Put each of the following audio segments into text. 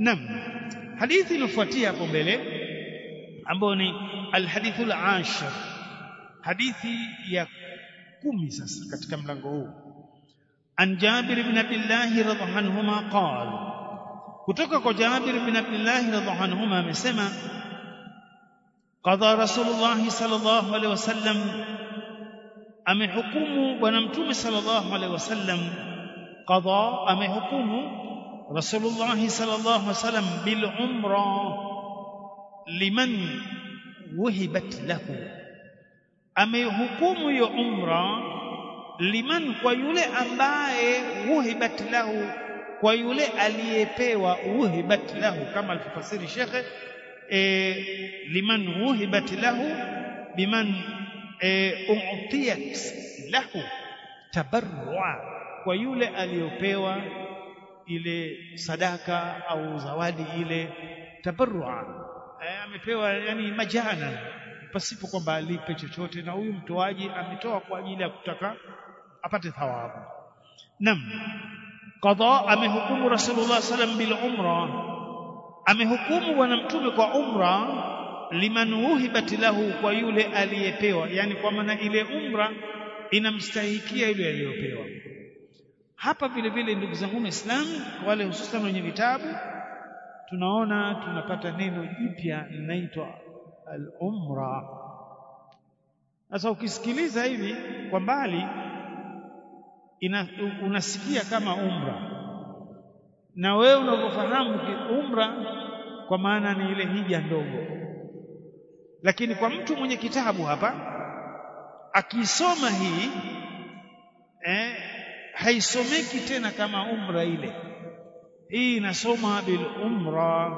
Naam. Hadithi iliyofuatia hapo mbele ambayo ni alhadithul ashir. Hadithi ya kumi sasa katika mlango huu. An Jabir ibn Abdullah radhiallahu anhuma qala kutoka kwa Jabir ibn Abdullah radhiallahu anhuma amesema qadha Rasulullah sallallahu alaihi wasallam amehukumu bwana mtume sallallahu alaihi wasallam qadha amehukumu Rasulullah sallallahu alaihi wasallam bil umra liman wuhibat lahu amehukumu hiyo umra liman kwa yule ambaye wuhibat lahu kwa yule aliyepewa wuhibat lahu kama alifasiri shekhe e, liman wuhibat lahu biman e, u'tiyat lahu tabarrua kwa yule aliyopewa ile sadaka au zawadi ile tabarrua e, amepewa yani majana pasipo kwamba alipe chochote na huyu mtoaji ametoa kwa ajili ya kutaka apate thawabu nam qada amehukumu rasulullah sallam bil umra amehukumu bwana mtume kwa umra liman wuhibat lahu kwa yule aliyepewa yani kwa maana ile umra inamstahikia yule aliyopewa hapa vile vile ndugu zangu waislamu wale hususan wenye vitabu tunaona tunapata neno jipya linaitwa al-umra sasa ukisikiliza hivi kwa mbali ina, unasikia kama umra na wewe unavyofahamu umra kwa maana ni ile hija ndogo lakini kwa mtu mwenye kitabu hapa akisoma hii eh, haisomeki tena kama umra ile hii inasoma bil umra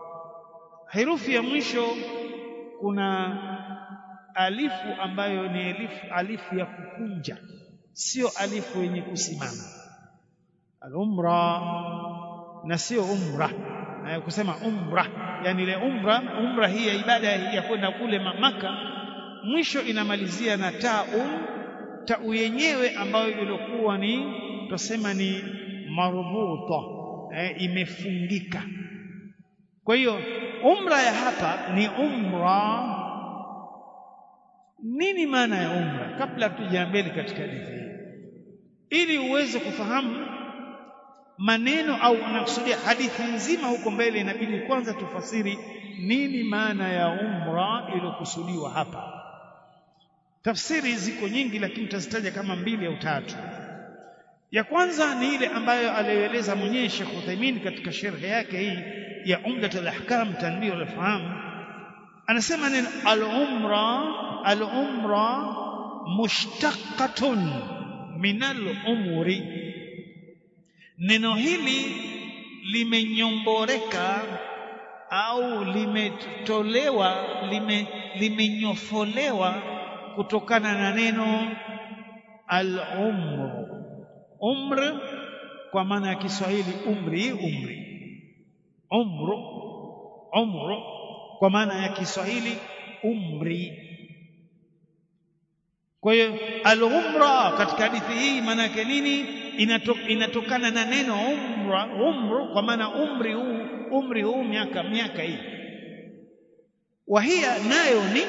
herufi ya mwisho kuna alifu ambayo ni alifu, alifu ya kukunja sio alifu yenye kusimama al-umra na sio umra kusema umra yani ile umra umra hii ya ibada ya kwenda kule maka mwisho inamalizia na taun tau yenyewe ambayo ilikuwa ni tusema ni marbuta eh, imefungika kwa hiyo umra ya hapa ni umra nini maana ya umra kabla tuja mbele katika hadithi hii ili uweze kufahamu maneno au unakusudia hadithi nzima huko mbele inabidi kwanza tufasiri nini maana ya umra iliyokusudiwa hapa tafsiri ziko nyingi lakini tutazitaja kama mbili au tatu ya kwanza ni ile ambayo aliyoeleza mwenyewe Sheikh Uthaymeen katika sharhi yake hii ya Umdat al-Ahkam Tanbih al-Faham anasema neno al-umra al-umra mushtaqatun min al-umri neno hili limenyomboreka au limetolewa lime, limenyofolewa kutokana na neno al-umr umr kwa maana ya Kiswahili umri umri umru umru kwa maana ya Kiswahili umri kwa hiyo al-umra katika hadithi hii maana yake nini inatok, inatokana na neno umra umru kwa maana umri huu umri huu miaka miaka hii wahia nayo ni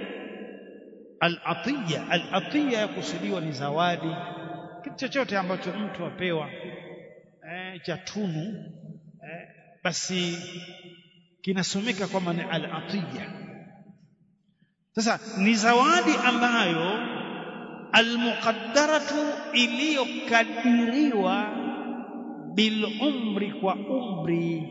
al-atiya al-atiya yakusudiwa ni zawadi kitu chochote ambacho mtu apewa eh, cha tunu eh, basi kinasomeka kwamba ni al-atiya sasa ni zawadi ambayo almuqaddaratu iliyokadiriwa bil umri kwa umri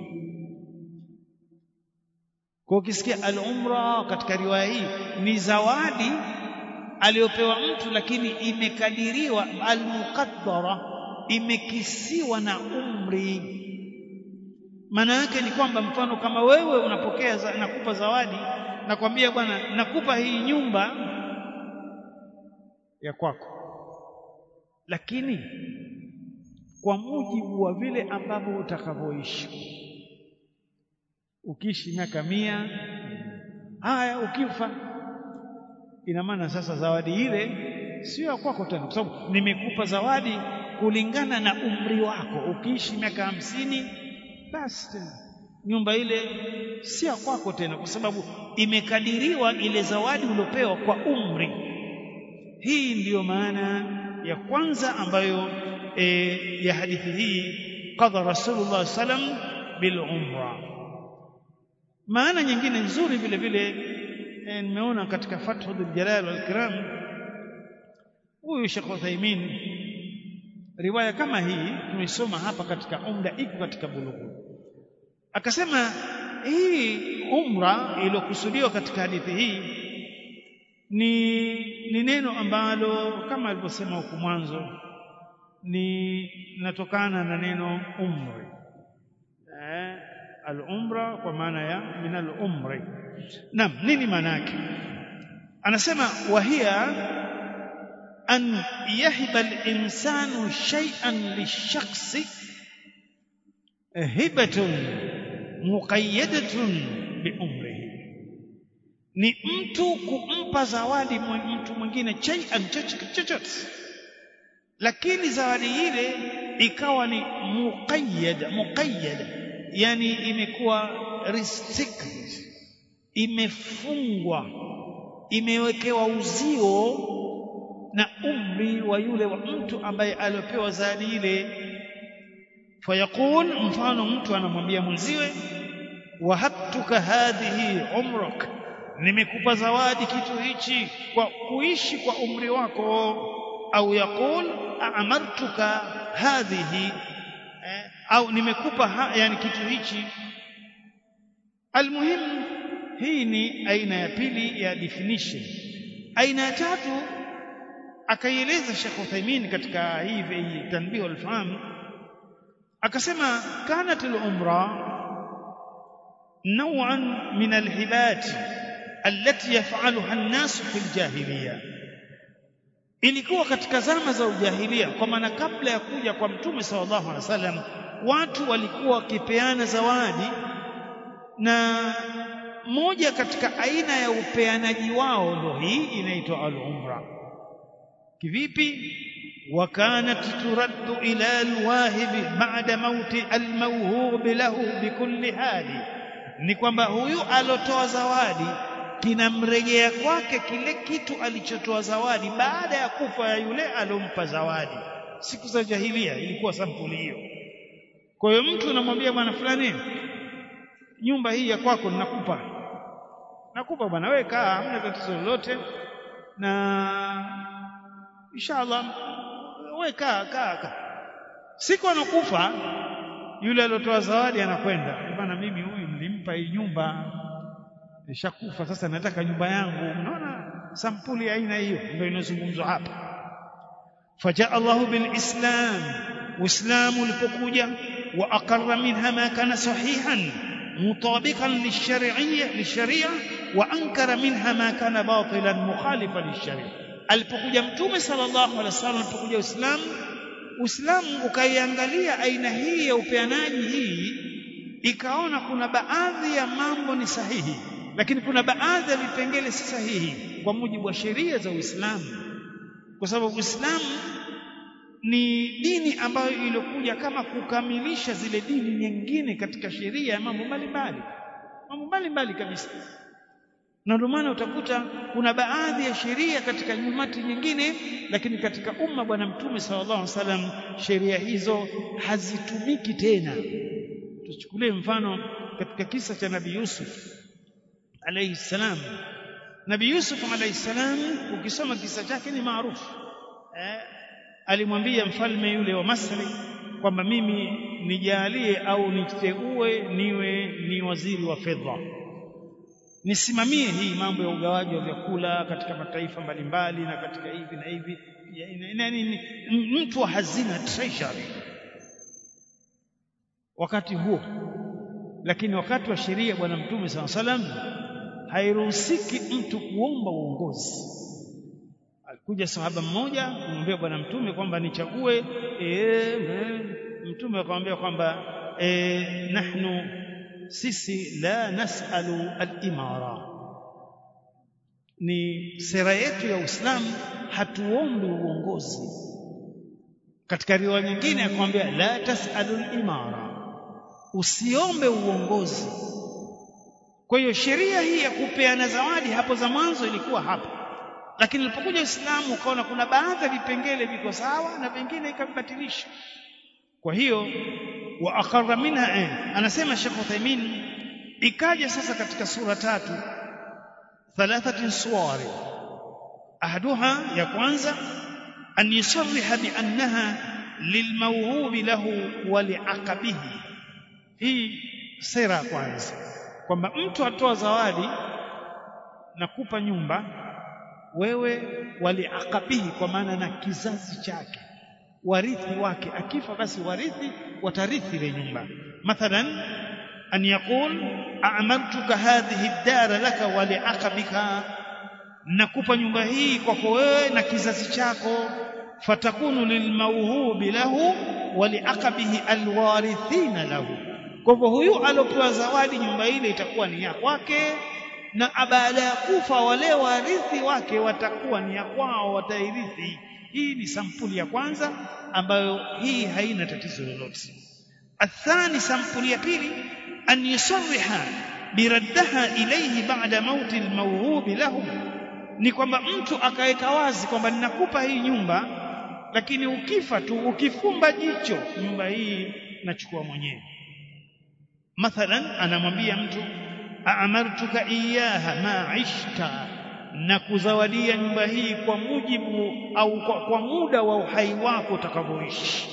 kwa ukisikia al umra katika riwaya hii ni zawadi aliyopewa mtu lakini imekadiriwa al muqaddara imekisiwa na umri maana yake ni kwamba mfano kama wewe unapokea za, nakupa zawadi nakwambia bwana nakupa hii nyumba ya kwako lakini kwa mujibu wa vile ambavyo utakavyoishi ukiishi miaka mia haya ukifa ina maana sasa zawadi ile sio ya kwako tena kwa sababu nimekupa zawadi kulingana na umri wako ukiishi miaka hamsini basi tena nyumba ile si ya kwako tena kwa sababu imekadiriwa ile zawadi uliopewa kwa umri hii ndiyo maana ya kwanza ambayo e, ya hadithi hii qadha rasulullah sallam bil umra maana nyingine nzuri vile vile e, nimeona katika fathul jalal wal ikram huyu Sheikh Uthaymeen riwaya kama hii tumeisoma hapa katika umda iko katika bulughu akasema hii umra iliyokusudiwa katika hadithi hii ni ni neno ambalo kama alivyosema huku mwanzo ni linatokana na neno umri eh, al-umra kwa maana ya min al-umri naam nini maana yake anasema wahia an yahiba al-insanu shay'an lishakhsi hibatun muqayyadatun biumrihi ni mtu kumpa zawadi mtu mwingine shay'an chochote lakini zawadi ile ikawa ni muqayyad muqayyad yani imekuwa restricted imefungwa imewekewa uzio na umri wa yule wa mtu ambaye aliopewa zawadi ile fayaqul mfano mtu anamwambia mwenziwe wahabtuka hadhihi umrak nimekupa zawadi kitu hichi kwa kuishi kwa umri wako au yaqul amartuka hadhihi eh, au nimekupa ha, yani kitu hichi almuhim hii ni aina ya pili ya definition aina ya tatu akaieleza Sheikh Uthaymeen katika hivi tanbih al-fahm akasema kanat al-umra نوعا من الهبات التي يفعلها الناس في الجاهليه ilikuwa katika zama za ujahilia kwa maana kabla ya kuja kwa mtume sallallahu alaihi wasallam watu walikuwa wakipeana zawadi na moja katika aina ya upeanaji wao ndo hii inaitwa al-umra kivipi وكانت ترد إلى الواهب بعد موت الموهوب له بكل حال ni kwamba huyu alotoa zawadi kinamrejea kwake kile kitu alichotoa zawadi baada ya kufa ya yule alompa zawadi siku za jahilia ilikuwa sampuli hiyo kwa hiyo mtu unamwambia bwana fulani nyumba hii ya kwako ninakupa nakupa bwana wewe kaa hamna tatizo lolote na inshallah wewe kaa kaa kaa siku anakufa yule aliyotoa zawadi anakwenda bwana mimi huyu nilimpa hii nyumba nishakufa sasa nataka nyumba yangu unaona sampuli ya aina hiyo ndio inazungumzwa hapa fajaa Allahu bilislam uislamu ulipokuja wa aqarra minha ma kana sahihan mutabiqan lishar'iyya lisharia wa ankara minha ma kana batilan mukhalifan lisharia alipokuja mtume sallallahu alaihi wasallam alipokuja uislamu uislamu ukaiangalia aina hii ya upeanaji hii ikaona kuna baadhi ya mambo ni sahihi lakini kuna baadhi ya vipengele si sahihi kwa mujibu wa sheria za Uislamu kwa sababu Uislamu ni dini ambayo ilikuja kama kukamilisha zile dini nyingine katika sheria ya mambo mbalimbali mambo mbalimbali kabisa na ndio maana utakuta kuna baadhi ya sheria katika nyumati nyingine lakini katika umma bwana mtume sallallahu alaihi wasallam sheria hizo hazitumiki tena tuchukulie mfano katika kisa cha nabii Yusuf alayhi salam nabii Yusuf alayhi salam ukisoma kisa chake ni maarufu eh, alimwambia mfalme yule wa Masri kwamba mimi nijalie au niteue niwe ni waziri wa fedha nisimamie hii mambo ya ugawaji wa vyakula katika mataifa mbalimbali na katika hivi na hivi yani mtu wa hazina treasury wakati huo lakini wakati wa sheria bwana mtume SAW salam hairuhusiki mtu kuomba uongozi alikuja sahaba mmoja kumwambia bwana mtume kwamba nichague e, mtume akamwambia kwamba e, nahnu sisi la nasalu al-imara ni sera yetu ya Uislamu hatuombi uongozi katika riwaya nyingine akamwambia la tasalu al-imara usiombe uongozi kwa hiyo sheria hii ya kupeana zawadi hapo za mwanzo ilikuwa hapa lakini ilipokuja Uislamu ukaona kuna baadhi ya vipengele viko sawa na vingine ikavibatilisha kwa hiyo wa akhara minha eh, anasema Sheikh Uthaymeen ikaja sasa katika sura tatu thalathatin suwari ahaduha ya kwanza an yusarriha bi annaha lilmawhubi lahu wa liaqabihi hii sera ya kwanza kwamba mtu atoa zawadi na kupa nyumba wewe waliakabihi kwa maana na kizazi chake warithi wake akifa basi warithi watarithi ile nyumba mathalan an yaqul a'maltuka hadhihi ad-dar laka wa liaqabika nakupa nyumba hii kwako wewe na kizazi chako fatakunu lilmawhubi lahu wa liaqabihi alwarithina lahu kwa hivyo huyu aliopewa zawadi nyumba ile itakuwa ni ya kwake na baada ya kufa wale warithi wake watakuwa ni ya kwao watairithi hii ni sampuli ya kwanza ambayo hii haina tatizo lolote athani sampuli ya pili an yusarriha biraddaha ilayhi ba'da mauti almawhubi lahu ni kwamba mtu akaweka wazi kwamba ninakupa hii nyumba lakini ukifa tu ukifumba jicho nyumba hii nachukua mwenyewe mathalan anamwambia mtu aamartuka iyaha ma ishta na kuzawadia nyumba hii kwa mujibu au kwa, kwa muda wa uhai wako utakavyoishi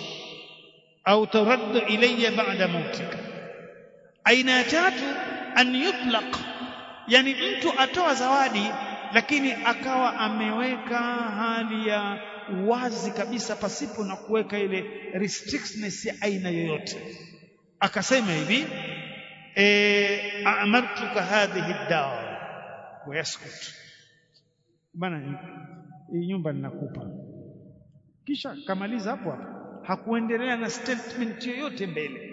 au taraddu ilayya ba'da mautika aina ya tatu an yutlaq yani mtu atoa zawadi lakini akawa ameweka hali ya wazi kabisa pasipo na kuweka ile restrictness ya aina yoyote akasema hivi eh amartuka hadhihi ad-dar wa yaskut bana hii nyumba ninakupa kisha kamaliza hapo hapo hakuendelea na statement yoyote mbele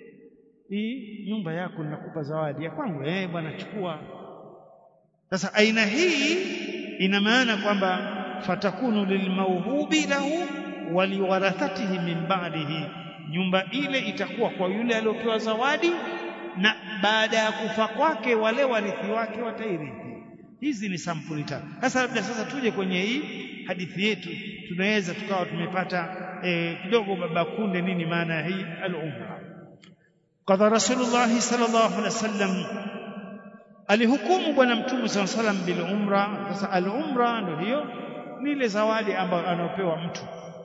hii nyumba yako ninakupa zawadi ya kwangu eh bwana chukua sasa aina hii ina maana kwamba fatakunu lilmauhubi lahu waliwarathatihi min ba'dihi nyumba ile itakuwa kwa yule aliyopewa zawadi na baada ya kufa kwake wale warithi wake watairithi hizi ni sampuli tatu sasa labda sasa tuje kwenye hii hadithi yetu tunaweza tukawa tumepata eh, kidogo baba kunde nini maana ya hii al-umra qadha rasulullah sallallahu alaihi wasallam alihukumu bwana mtume sallallahu alaihi wasallam bil umra sasa al-umra ndio hiyo ni ile zawadi ambayo anaopewa mtu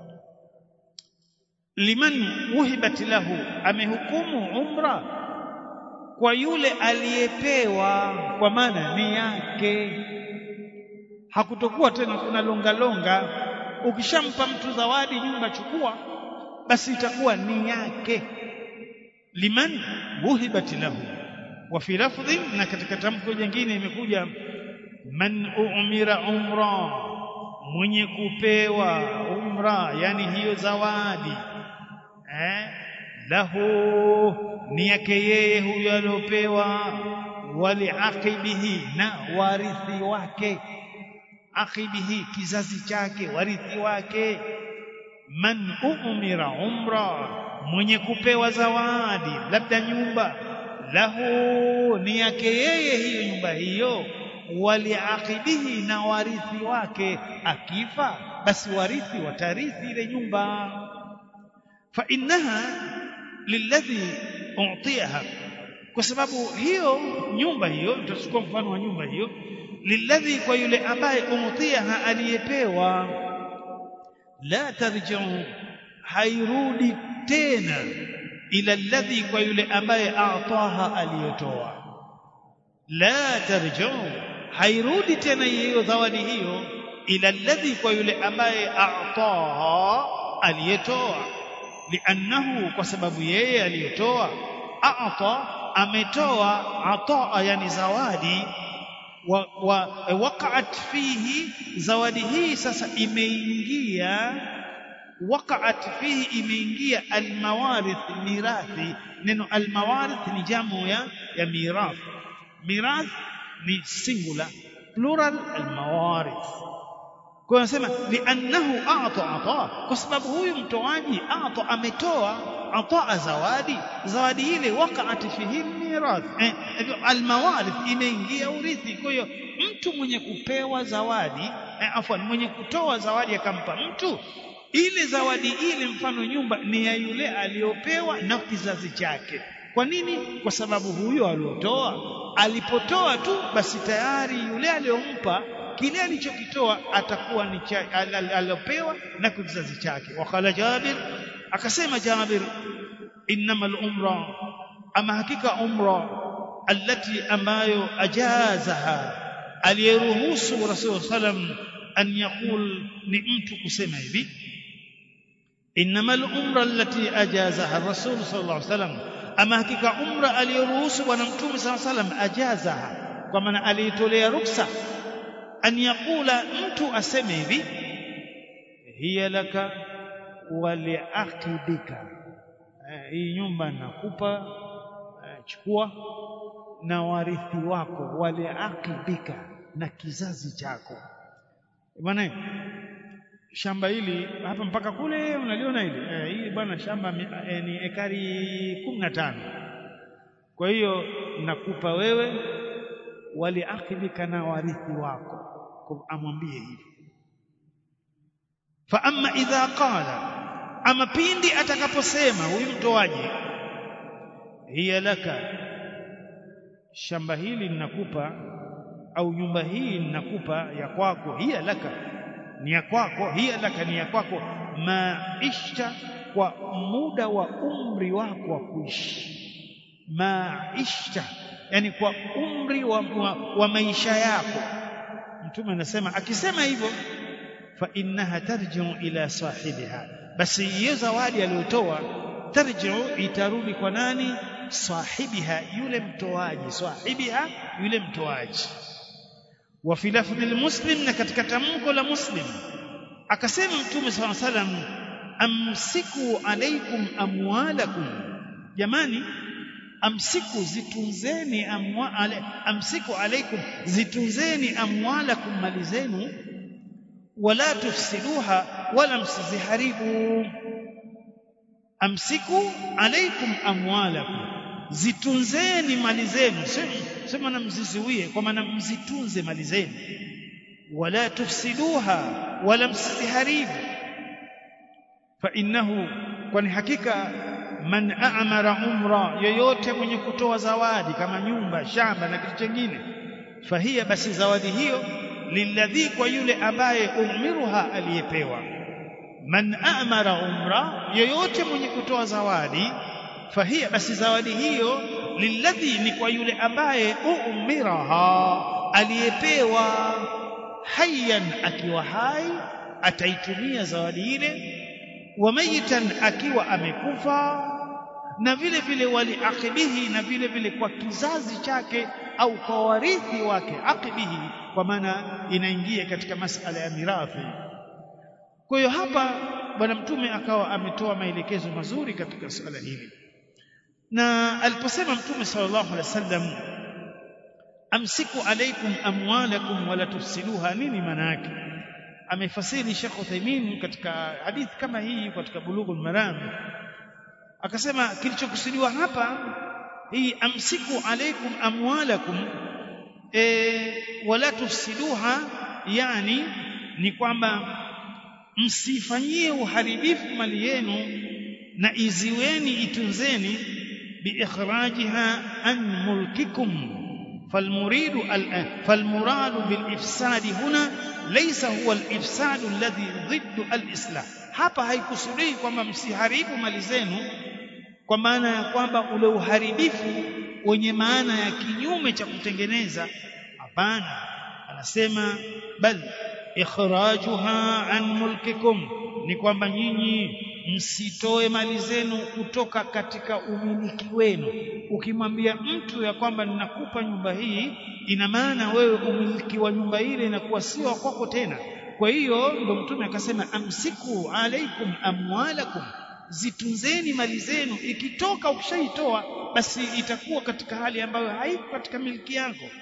liman wuhibat lahu amehukumu umra kwa yule aliyepewa kwa maana ni yake hakutokuwa tena kuna longa longa ukishampa mtu zawadi nyumba chukua basi itakuwa ni yake liman wuhibat lahu wa fi lafdhi na katika tamko jingine imekuja man umira umra mwenye kupewa umra yani hiyo zawadi eh lahu ni yake yeye huyo aliopewa waliaqibihi na warithi wake aqibihi kizazi chake warithi wake man umira umra mwenye kupewa zawadi labda nyumba lahu ni yake yeye hiyo nyumba hiyo waliaqibihi na warithi wake akifa basi warithi watarithi ile nyumba fa innaha lilladhi u'tiyaha kwa sababu hiyo nyumba hiyo tutachukua mfano wa nyumba hiyo lilladhi kwa yule ambaye u'tiyaha aliyepewa la tarji'u hairudi tena ila alladhi kwa yule ambaye a'taha aliyotoa la tarji'u hairudi tena hiyo zawadi hiyo ila alladhi kwa yule ambaye a'taha aliyetoa liannahu kwa sababu yeye aliyotoa a'ta ametoa ataa yani zawadi wa, wa waqa'at fihi zawadi hii sasa imeingia waqa'at fihi imeingia almawarith mirathi neno almawarith ni jamu ya ya mirath mirath ni singular plural almawarith kwa anasema liannahu a'ta ata kwa sababu huyu mtoaji a'ta ametoa ata zawadi zawadi ile waqa'at fihi mirath eh, almawarith imeingia urithi kwa hiyo mtu mwenye kupewa zawadi eh, afwan mwenye kutoa zawadi akampa mtu ile zawadi ile mfano nyumba ni ya yule aliyopewa na kizazi chake kwa nini kwa sababu huyo aliyotoa alipotoa tu basi tayari yule aliyompa kile alichokitoa atakuwa ni aliyopewa na kizazi chake wakala Jabir akasema Jabir innamal umra ama hakika umra allati ambayo ajazaha aliyeruhusu Rasul sallam an yaqul ni mtu kusema hivi innamal umra allati ajazaha Rasul sallallahu alaihi wasallam ama hakika umra aliyoruhusu bwana mtume sallallahu alaihi wasallam ajazaha kwa maana aliitolea ruksa an yaqula mtu aseme hivi hiya laka wa liaqibika hii nyumba nakupa chukua na warithi wako wale akibika na kizazi chako bwana shamba hili hapa mpaka kule unaliona hili eh, hili bwana shamba eh, ni ekari kumi na tano kwa hiyo nakupa wewe wale akibika na warithi wako amwambie hivi fa amma idha qala ama pindi atakaposema huyu mtoaji hiya laka shamba hili ninakupa au nyumba hii ninakupa ya kwako hiya laka ni ya kwako hiya laka ni ya kwako maisha kwa muda wa umri wako wa kuishi maisha yani kwa umri wa, wa, wa maisha yako mtume anasema akisema hivyo fa innaha tarji'u ila sahibiha basi hiyo zawadi aliyotoa tarji'u itarudi kwa nani sahibiha yule mtoaji sahibiha yule mtoaji wa fi lafdhi muslim na katika tamko la muslim akasema mtume swalla salam amsiku alaikum amwalakum jamani amsiku zitunzeni amwa, ale, amsiku alaikum zitunzeni amwalakum mali zenu wala tufsiduha wala msiziharibu amsiku alaikum amwalakum zitunzeni mali zenu sema na mziziwie kwa maana mzitunze mali zenu wala tufsiduha wala msiziharibu fa innahu kwani hakika man a'mara umra yoyote mwenye kutoa zawadi kama nyumba shamba na kitu kingine fahiya basi zawadi hiyo lilladhi kwa yule ambaye umiruha aliyepewa man a'mara umra yoyote mwenye kutoa zawadi fahiya basi zawadi hiyo lilladhi ni kwa yule ambaye umiraha aliyepewa hayyan akiwa hai ataitumia zawadi ile wa mayitan akiwa amekufa na vile vile wali aqibihi na vile vile kwa kizazi chake au kwa warithi wake aqibihi kwa maana inaingia katika masala ya mirathi kwa hiyo hapa bwana mtume akawa ametoa maelekezo mazuri katika suala hili na aliposema mtume sallallahu alaihi wasallam amsiku alaikum amwalakum wala tufsiduha nini maana yake amefasiri Sheikh Uthaymeen katika hadithi kama hii katika Bulughul Maram akasema kilichokusudiwa hapa hii amsiku alaikum amwalakum e, wala tufsiduha yani ni kwamba msifanyie uharibifu mali yenu na iziweni itunzeni biikhrajiha an mulkikum فالمريد فالمراد بالافساد هنا ليس هو الافساد الذي ضد الاصلاح hapa haikusudii kwamba msiharibu mali zenu kwa maana ya kwamba ule uharibifu wenye maana ya kinyume cha kutengeneza hapana anasema bal ikhrajuha an mulkikum ni kwamba nyinyi msitoe mali zenu kutoka katika umiliki wenu ukimwambia mtu ya kwamba ninakupa nyumba hii ina maana wewe umiliki wa nyumba ile inakuwa sio kwako tena kwa hiyo ndo mtume akasema amsiku alaikum amwalakum zitunzeni mali zenu ikitoka ukishaitoa basi itakuwa katika hali ambayo haiko katika miliki yako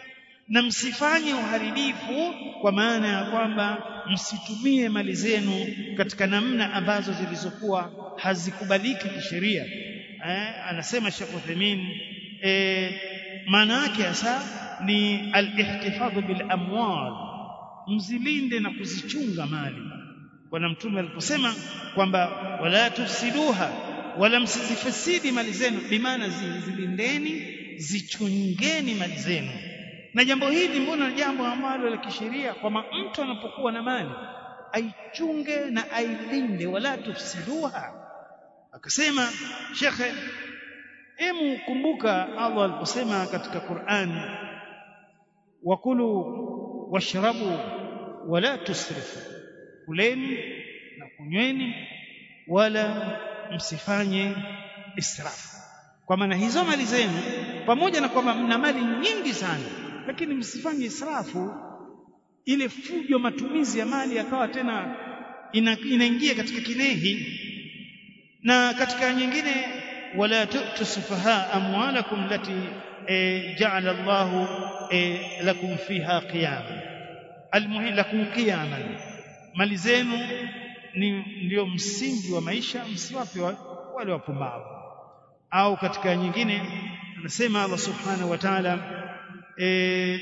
na msifanye uharibifu kwa maana ya kwamba msitumie mali zenu katika namna ambazo zilizokuwa hazikubaliki kisheria eh, anasema Sheikh Uthaymeen eh, maana yake hasa ni al-ihtifadhu bil amwal mzilinde na kuzichunga mali bwana mtume aliposema kwamba wala tufsiduha wala msizifasidi mali zenu bimaana zilindeni zichungeni mali zenu na jambo hili mbona jambo ambalo la kisheria kwamba mtu anapokuwa na mali aichunge na ailinde wala tufsiduha akasema shekhe emu kumbuka Allah aliposema katika Qur'an wakulu washrabu wala tusrifu kuleni na kunyweni wala msifanye israfu kwa maana hizo mali zenu pamoja na kwamba mna mali nyingi sana lakini msifanye israfu ile fujo matumizi ya mali yakawa tena ina, inaingia katika kinehi na katika nyingine wala tusufaha amwalakum lati e, ja'ala Allah e, lakum fiha qiyama almuhim lakum qiyaman mali zenu ni ndio msingi wa maisha msiwape wale wapumbavu au katika nyingine anasema Allah subhanahu wa ta'ala e,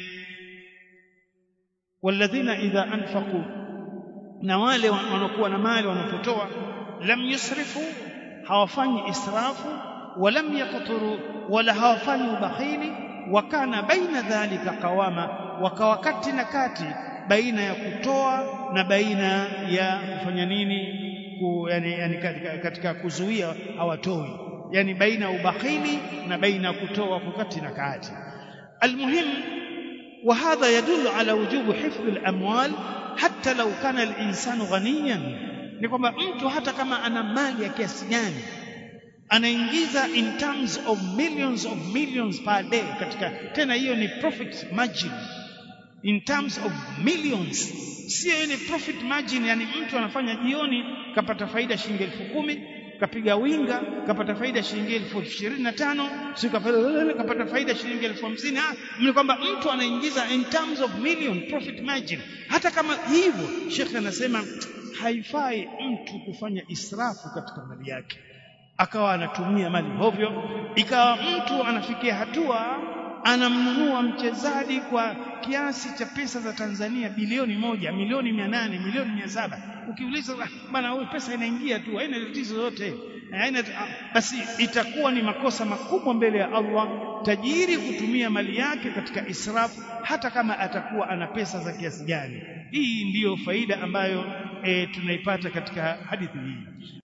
walladhina idha anfaqu na wale wanaokuwa na mali wanapotoa lam yusrifu hawafanyi israfu walam yaqturu wala hawafanyi ubakhili wakana baina dhalika qawama wakawakati na kati baina ya kutoa na baina ya kufanya nini ku, yani, yani katika, katika kuzuia hawatoi yani baina ubakhili na baina kutoa kukati na kati almuhim وهذا يدل على وجوب حفظ الاموال حتى لو كان الانسان غنيا ni kwamba mtu hata kama ana mali ya kiasi gani anaingiza in terms of millions of millions per day katika tena hiyo ni profit margin in terms of millions sio ile profit margin yani mtu anafanya jioni kapata faida shilingi elfu kumi kapiga winga kapata faida shilingi elfu ishirini na tano si kapata faida shilingi elfu hamsini ni kwamba mtu anaingiza in terms of million profit margin hata kama hivyo shekhe anasema haifai mtu kufanya israfu katika mali yake akawa anatumia mali hovyo ikawa mtu anafikia hatua anamnunua mchezaji kwa kiasi cha pesa za Tanzania bilioni moja milioni mia nane milioni mia saba ukiuliza bana huyu pesa inaingia tu haina tatizo zote haina basi itakuwa ni makosa makubwa mbele ya Allah tajiri kutumia mali yake katika israfu hata kama atakuwa ana pesa za kiasi gani hii ndiyo faida ambayo e, tunaipata katika hadithi hii